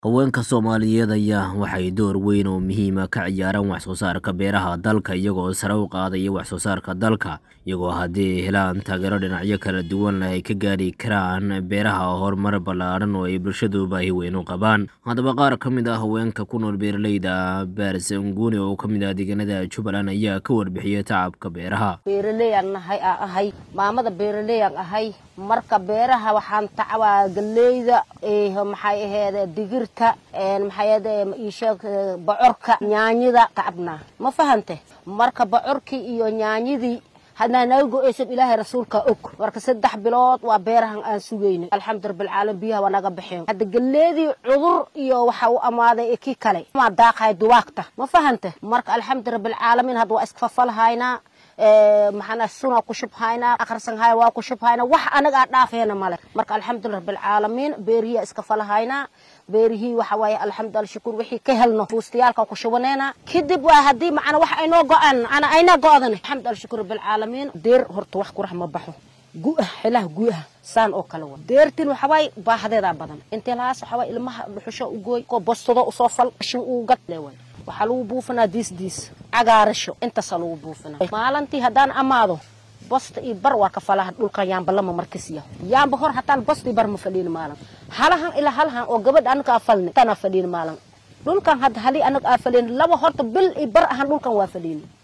haweenka soomaaliyeed ayaa waxay door weyn oo muhiima ka ciyaaraan wax soo saarka beeraha dalka iyagoo sare u qaadaya wax soo saarka dalka iyagoo haddii ay helaan taageero dhinacyo kala duwan ay ka gaari karaan beeraha horumar ballaadhan oo ay bulshadu baahi weyn u qabaan haddaba qaar ka mid ah haweenka ku nool beeraleyda baarsanguuni oo ka mid ah deegaanada jubbaland ayaa ka warbixiyay tacabka beeraha beeraleyaan nahay aan ahay maamada beeraleyaan ahay marka beeraha waxaan tacabaa galeyda maxay aheede digirta maxay aheede iisheeg bocorka yaanyada tacabnaa ma fahante marka bocorkii iyo yaanyadii hadnaa naga go-aysan ilaahay rasuulka og marka saddex bilood waa beerahan aan sugayna alxamdu rabbilcaalamiin biyaha waa naga baxeen hadda galeedii cudur iyo waxa u amaaday kii kale maa daaqahay duwaagta ma fahante marka alxamdu rabbilcaalamiin hadda waa iskafafalhaynaa maxana suna ku shubhaynaa akhrisanhaya waa ku shubhaynaa wax anaga aan dhaafeena male marka alxamdulillah rabbilcaalamiin beerihiya iska falahaynaa beerihii waxa waaye alxamdulillah shukur wixii ka helno fuustayaalka ku shubaneena kadib waa haddii macana wax aynoo go-aan ana aynaa go-dan alxamdulillah shukur rabbilcaalamiin deer horta wax qurax ma baxo gu-ah xilaha gu-ah saan oo kale wa deertin waxa waaye baahdeedaa badan intee lahaas waxa waaye ilmaha dhuxusho u gooy ko bostado usoo fal shin uu gad leeway waxaa lagu buufinaa diis diis cagaarasho intaasaa lagu buufinaa maalintii haddaan amaado bosta iyo bar waa ka falaha dhulkan yaamba lama markasiya yaamba hor hataan bosta iyo bar ma fadhiin maalin halahan ilaa halahan oo gabadha anaga aa falni tanaa fadhiin maalin dhulkan hadda halii anaga aa fadhiin laba horta bil iyo bar ahaan dhulkan waa fadhiin